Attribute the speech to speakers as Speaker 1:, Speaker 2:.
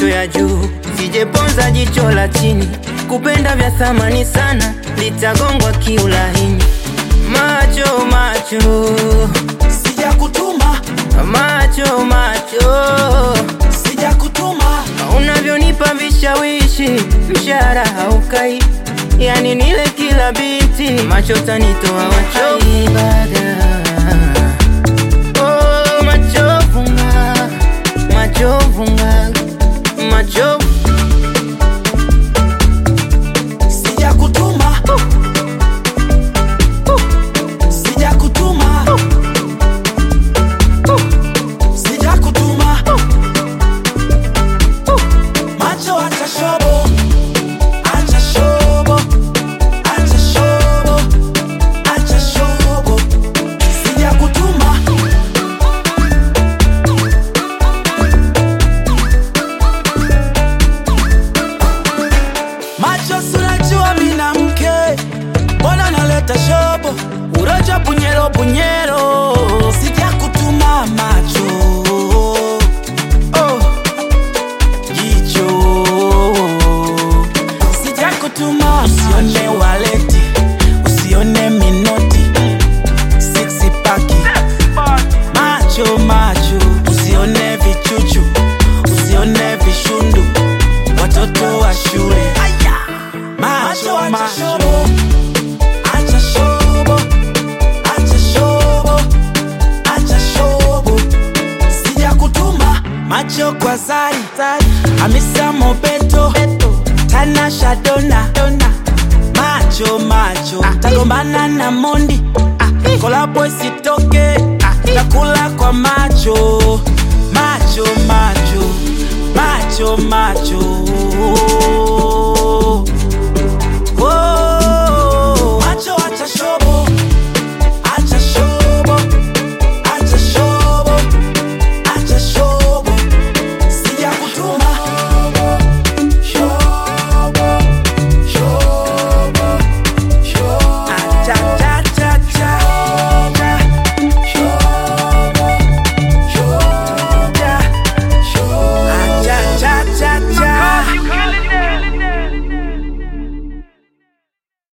Speaker 1: macho ya juu, sijeponza jicho la chini. Kupenda vya thamani sana, litagongwa kiulaini. Macho macho
Speaker 2: sijakutuma
Speaker 1: macho macho,
Speaker 2: sijakutuma
Speaker 1: unavyonipa vishawishi, mshahara haukai, yani nile kila biti, macho tanitoa wachovu Oh, machovu nga, machovu nga, machovu
Speaker 2: sijakutuma sijakutuma sijakutuma macho acha shobo acha shobo acha shobo acha shobo sijakutuma macho sunajua mina mke mbona naleta shobo uroja bunyero bunyero sijakutuma macho oh. jicho sijakutuma usione waleti usione minoti siksi paki macho macho usione vichuchu usione vishundu watoto wa shule macho macho acha shobo acha shobo acha shobo sijakutuma macho kwa zari hamisa mobeto tanasha dona macho macho tagombana na mondi kolabo isitoke takula kwa macho macho macho macho macho